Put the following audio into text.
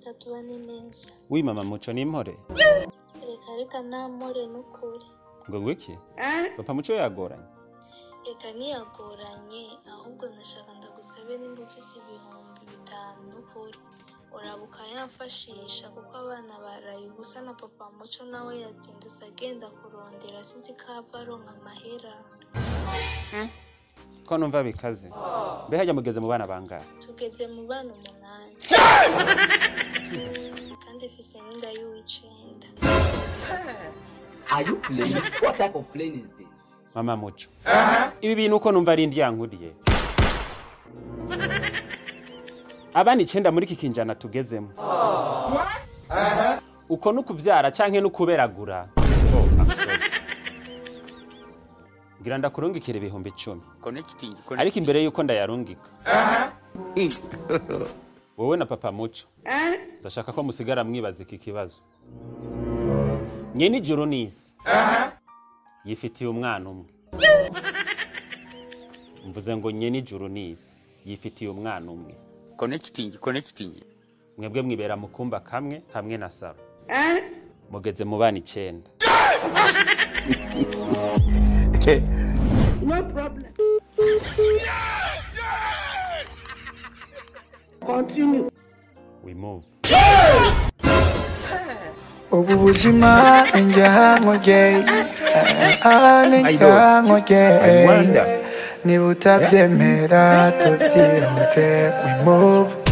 reka tubane neza wi mama muco n'impore reka reka namore n'ukuri ngo ngwiki papa muco yagoranye reka ntiyagoranye ahubwo ndashaka ndagusabe nimba ufise ibihumbi bitanu n'ukuri uraba ukayamfashisha kuko abana baraye ubusa na papa muco nawe yazindutse agenda kurondera sinzi ko ava aronka amahera ko numva bikaze mbe hajya mugeze mu bana bangahe tugeze mu bana umunani kandi mfise n'inda y'uw'icenda Are you playing? What type of plane is this? mama muco ibi bintu uko numva ari indyankuriye abana icenda muri iki kinjana tugezemo uko nukuvyara canke nukuberagura oh, I'm sorry. ngira ndakurungikira ibihumbi icumi Connecting. ariko imbere yuko ndayarungika wowe na papa muco ndashaka ko musigara mwibaza iki kibazo nyene ijuru n'isi yifitiye umwana umwe mvuze ngo nyene ijuru n'isi yifitiye umwana umwe Connecting. Connecting. mwebwe mwibera mu kumba kamwe hamwe na saro mugeze mu bana icenda No problem. Continue. we move ubu buzima ni njyankuge aha ni njyankuge niba utabyemera tubyihutse we move